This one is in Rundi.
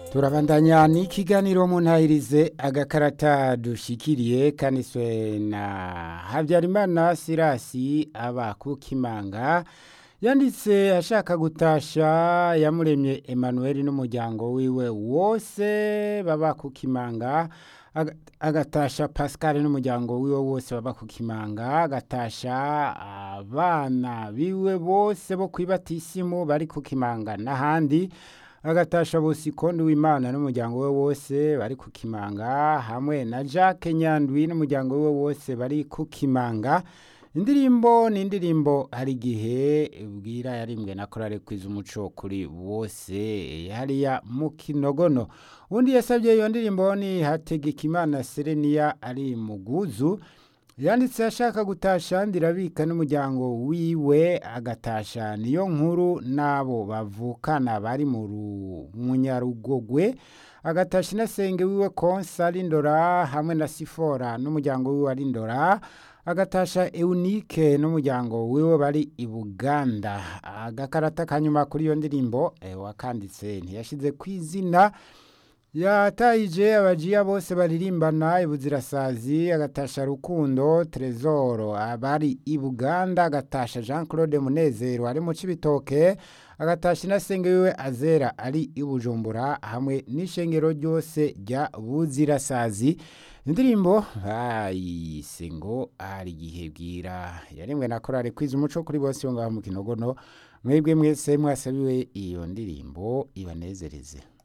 turabandanya n'ikiganiro mu ntahirize agakarata dushikiriye kaniswe na habyarimana sirasi aba ku kimanga yanditse ashaka gutasha yamuremye emmanuel n'umuryango wiwe wose baba ku kimanga aga- agatasha pascal n'umuryango wiwe wose baba ku kimanga agatasha abana biwe bose bo kwibatisimu bari ku kimanga n'ahandi agatasha bosikondi w'imana n'umuryango we wose bari ku kimanga hamwe na jacques nyandwi n'umuryango we wose bari ku kimanga indirimbo ni indirimbo hari igihe bwira yarimwe na korale kwiza umuco kuri bose hariya mu kinogono undi yasabye iyo ndirimbo ni hategekimana sereniya ari mu guzu yanditse ashaka gutasha ndirabika n'umuryango wiwe agatasha niyo nkuru n'abo bavukana bari mu Ru- munyarugogwe agatasha inasenge wiwe konsa ari ndora hamwe na sifora n'umuryango wiwe ari ndora agatasha eunike n'umuryango wiwe bari i buganda agakarata kanyuma kuri iyo ndirimbo eh, wakanditse ntiyashize ku izina yatayije abajiya bose baririmbana ibuzirasazi agatasha rukundo trezoro abari i buganda agatasha jean claude munezero ari mu cibitoke agatasha inasenge wiwe azera ari i bujumbura hamwe n'ishengero ryose rya buzirasazi indirimbo bayise ngo hari igihe bwira yarimwe na korari kwiza umuco kuri bose yo ngaho mu kinogono mwebwe mwese mwasabiwe iyo ndirimbo ibanezereze